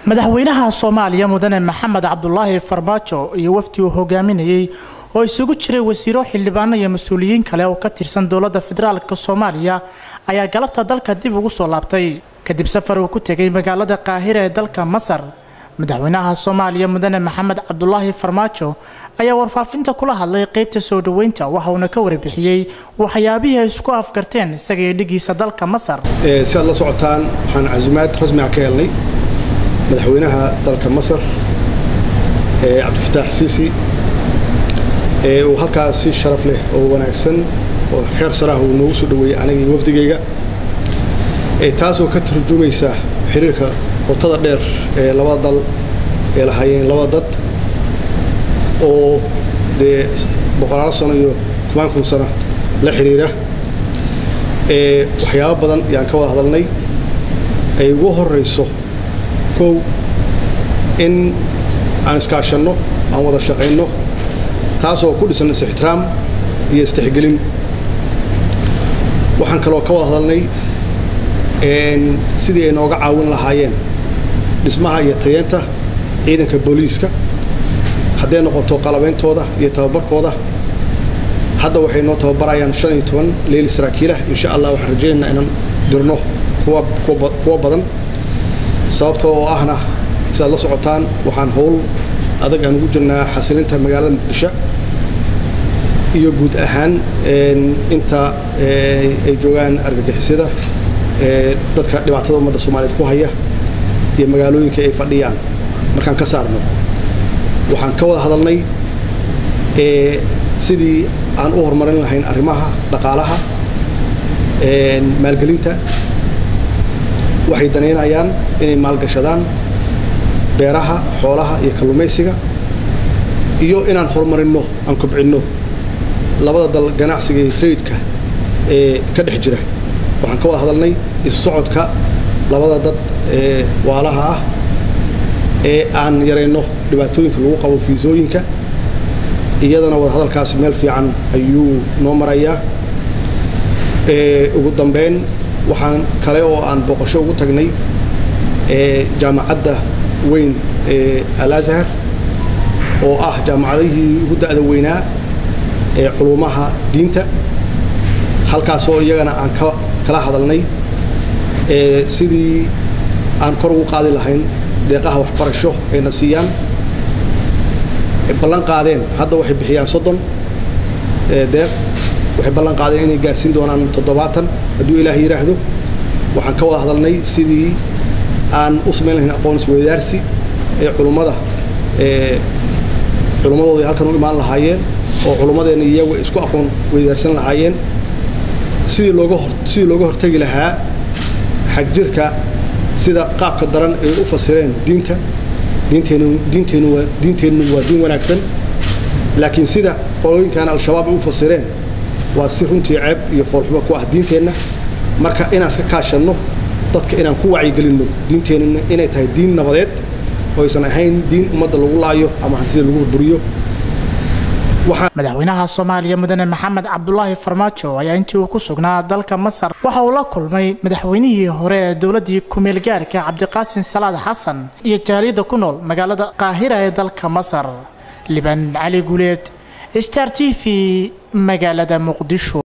madaxweynaha soomaaliya mudane maxamed cabdulaahi farmaajo iyo wafdi uu hogaaminayey oo isugu jiray wasiiro xildhibaano iyo mas-uuliyiin kale oo ka tirsan dowladda federaalka soomaaliya ayaa galabta dalka dib ugu soo laabtay kadib safar uu ku tegay magaalada qaahira ee dalka masar madaxweynaha soomaaliya mudane maxamed cabdulaahi farmaajo ayaa warfaafinta kula hadlay qeybta soo dhoweynta waxa uuna ka warbixiyey waxyaabihii ay isku afgarteen isaga iyo dhigiisa dalka masar si aad la socotaan waxaan casumaad rasmiga ka helnay madaxweynaha dalka masar cabdifataax siisi uu halkaas si sharaf leh oo wanaagsan oo xeer sarah uu noogu soo dhoweeyey anigii wafdigayga taasoo ka turjumaysa xiriirka qotada dheer ee labada dal ee lahaayeen labada dad oo dee boqolaalo sano iyo kumaan kun sano la xiriira waxyaabo badan ayaan ka wada hadalnay ay ugu horayso kow in aan iskaashanno aan wada shaqayno taasoo ku dhisan is-ixtiraam iyo istixgelin waxaan kaloo ka wada hadalnay sidii ay nooga caawin lahaayeen dhismaha iyo tayeenta ciidanka booliiska hadday noqoto qalabeyntooda iyo tababarkooda hadda waxay noo tababarayaan shan iyo toban leyli saraakiilah insha allah waxaan rajaynaynaa inaan dirno kuwa badan sababta oo ahna sidaad la socotaan waxaan howl adag aan ugu jirnaa xasilinta magaalada muqdisho iyo guud ahaan inta ay joogaan argagixisyada dadka dhibaatada ummadda soomaaliyeed ku haya iyo magaalooyinka ay fadhiyaan markaan ka saarno waxaan ka wada hadalnay sidii aan u horumarin lahayn arrimaha dhaqaalaha maalgelinta waxay danaynayaan inay maalgashadaan beeraha xoolaha iyo kalluumaysiga iyo inaan horumarinno aan kobcinno labada dal ganacsiga iyo traidka ee ka dhex jira waxaan ka wada hadalnay isu socodka labada dad ee waalaha ah ee aan yarayno dhibaatooyinka lagu qabo fiisooyinka iyadana wadahadalkaasi meel fiican ayuu noo marayaa ugu dambeyn waxaan kale oo aan booqasho ugu tagnay jaamacadda weyn ee alazhar oo ah jaamacadihii ugu da'da weynaa ee culumaha diinta halkaasoo iyagana aan kala hadalnay sidii aan kor ugu qaadi lahayn deeqaha waxbarasho ayna siiyaan ballan qaadeen hadda waxay bixiyaan soddon deeq waxay ballan qaadeen inay gaarsiin doonaan toddobaatan hadduu ilaah yidhaahdo waxaan ka wada hadalnay sidii aan u samayn lahayn aqoon isweydaarsi ee culummada culummadooda halkan u imaan lahaayeen oo culummadeenna iyagu isku aqoon weydaarsan lahaayeen sidii looga hor sidii looga hortegi lahaa xagjirka sida qaabka daran ay u fasireen diinta diinteennu diinteennu waa diinteennu waa diin wanaagsan laakiin sida qolooyinkan al-shabaab ay u fasireen waa si runtii ceeb iyo foolxumo ku ah diinteenna marka inaan iska kaashanno dadka inaan ku wacyigelinno diinteennu inay tahay diin nabadeed oo aysan ahayn diin ummadda lagu laayo ama hantida lagu burburiyo madaxweynaha soomaaliya mudane maxamed cabdulaahi farmaajo ayaa intii uu ku sugnaa dalka masar waxa uu la kulmay madaxweynihii hore ee dowladii kumeel gaarka cabdiqaasin salaad xasan iyo jaaliyadda ku nool magaalada qaahira ee dalka masar liban cali guuleed star t v magaalada muqdisho